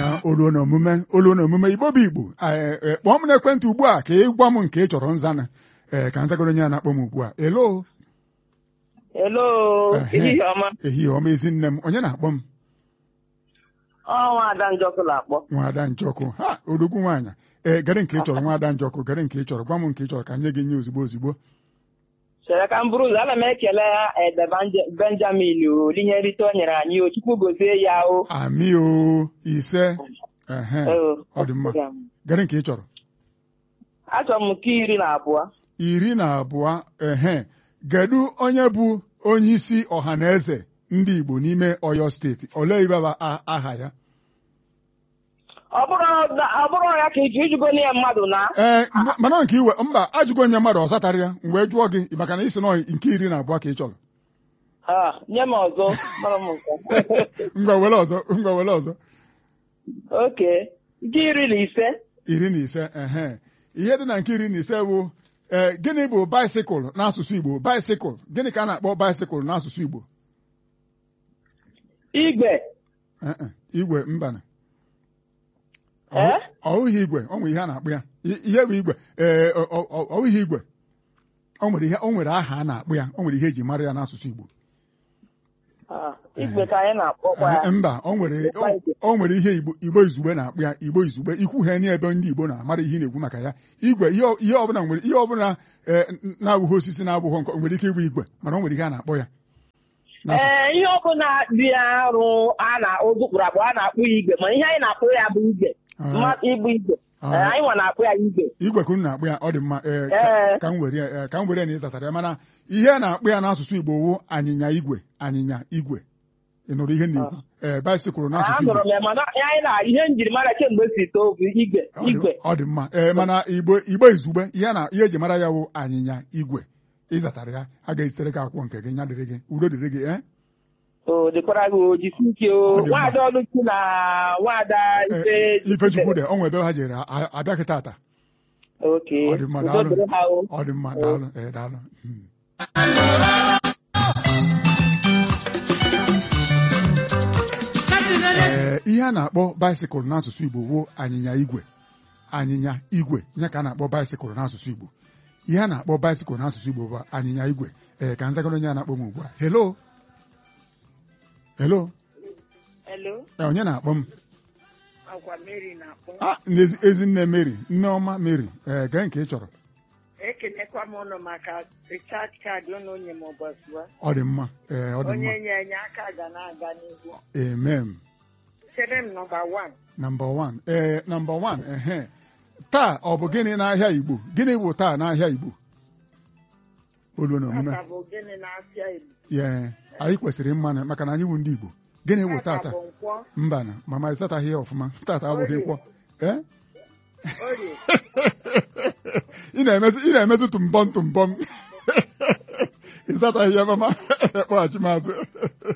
na olu na omume olu na omume igbo bụ igbo ee, ee, kpọọ m n'ekwentị ugbu a ka ị gwa m nke ị chọrọ nzana ee ka nzagoro onye a na-akpọ m ugbu a elo Hello, Ehe. ehihie ọma. ehihie ọma ezi nne m onye na-akpọ m Ọnwa Ada Njọkụ na-akpọ. nwaada njọkụ ha odogwu nwaanyị ee gere nke ị chọrọ nwaada njọkụ gere nke ị chọrọ gwa m nke ị chọrọ ka nye gị nye ozugbo ozugbo Chere ka m bụrụ ụzọ ana m ekele Ede Banje- Benjamin o ihe nrite o nyere anyị o Chukwu gozie ya o. amị o ise ehe O, ọ dị mma gere nke ị chọrọ Achọrọ m nke iri na abụọ. iri na abụọ ehe kedu onye bụ onye isi ọha na eze ndị Igbo n'ime Ọyọ steeti olee ibe bụ a- aha ya Ọ bụrụ na- ọ bụrụ ya ka iji ijugo ya mmadụ na ee m- mana nke iwe mba ajụgo onye mmadụ ọ zatara ya m wee jụọ gị maka na isi nọ nke iri na abụọ ka ị chọrọ Ah, nye m ọzọ mara m nke. ngwa were ọzọ ngwa were ọzọ Oke, nke iri na ise. iri na ise ehe ihe dị na nke iri na ise bụ ee gịnị bụ baisikụl n'asụsụ Igbo baisikụl gịnị ka a na-akpọ baisikụl n'asụsụ Igbo Igwe. Ee, e, igwe mbana Eh? ọwụghị igwe ọ nwere ihe a na-akpụ ya I- ihe bụ igwe ee ọ- ọ- ọ- ọwụghị igwe o nwere ihe o nwere aha a na-akpụ ya o nwere ihe eji mara ya n'asụsụ Igbo Ah, Igwe ka anyị na-akpọkwa ya. Ee, mba o nwere o- o nwere ihe Igbo Igbo izugbe na-akpụ ya Igbo izugbe ikwu ha n'ebe ndị Igbo na-amara ihe ị na-ekwu maka ya igwe ihe ọ- ihe ọbụla nwere ihe ọbụla ee, n- na-abụghị osisi na-abụghị nkọ nwere ike ịbụ igwe mana o nwere ihe a na-akpọ ya N'asụsụ- Ee, ihe ọbụla dị arụ a na ụzụkpụrụ akpụ a na-akpụ ya igwe mana ihe anyị na-akpụ ya bụ igwe Ah. mmadụ ịbụ igwe Ah. Ee, anyị nwa na-akpụ ya igwe igwe ka unu na-akpụ ya ọ dị mma ee, ka- Ee. ka m were ya ee, ka m were ya na ịzatara ya mana ihe a na-akpụ ya n'asụsụ Igbo wụ anyịnya igwe anyịnya igwe ị nụrụ ihe na-ekwu ee baisikụl n'asụsụ Igbo anụrụ m ya mana ihe anyị na ihe njirimara kemgbe si too bụ igwe Ọ dị- igwe ọ dị mma ee mana igbo igbo izugbe ihe na ihe eji mara ya wụ anyịnya igwe ịzatara ya a ga-ezitere gị akwụkwọ nke gị nya dịrị gị udo dịrị gị ee o dịkwara gị oji sike Ọ o dị mma. nwaada ọlụchi na nwaada Ee, ife ifechukwu dị o nwere ebe ha jere a- abịaghị tata oke Ọ dị mma, udo daalụ. dịrị ha o ọ dị mma daalụ ee daalụ Hmm. ee ihe a na-akpọ baisikụl n'asụsụ Igbo wụ anyịnya igwe anyịnya igwe ya ka a na-akpọ baisikụl n'asụsụ Igbo ihe a na-akpọ baisikụl n'asụsụ Igbo bụ anyịnya igwe ee ka nzagoro onye a na-akpọ m ugbu a helo helo Hello, Ee, onye na-akpọ m akwa Mary na-akpọ Ah, n'ezi- ezinne Mary nneọma Mary ee gee nke ị chọrọ ekenekwa m ụnụ maka richard kaadị ụnụ onye m ụbọchị wa ọ dị mma ee ọ dị mma nye enye aka ga na-aga n'ihu amen chere m nọmba wan nọmba wan ee nọmba wan ehe taa ọ bụ gịnị n'ahịa Igbo gịnị bụ taa n'ahịa Igbo olu na omume bụ gịnị na-afịa Igbo ye anyị kwesịrị mma na maka na anyị bụ ndị Igbo gịnị bụ tata bụ nkwọ mba na mama ịsataghị ya ọfụma tata abụghị nkwọ ee orie ị na-emetụ ị na-emetụ tụmbọm tụmbọm ịsataghị ya mama kpọghachi mazụ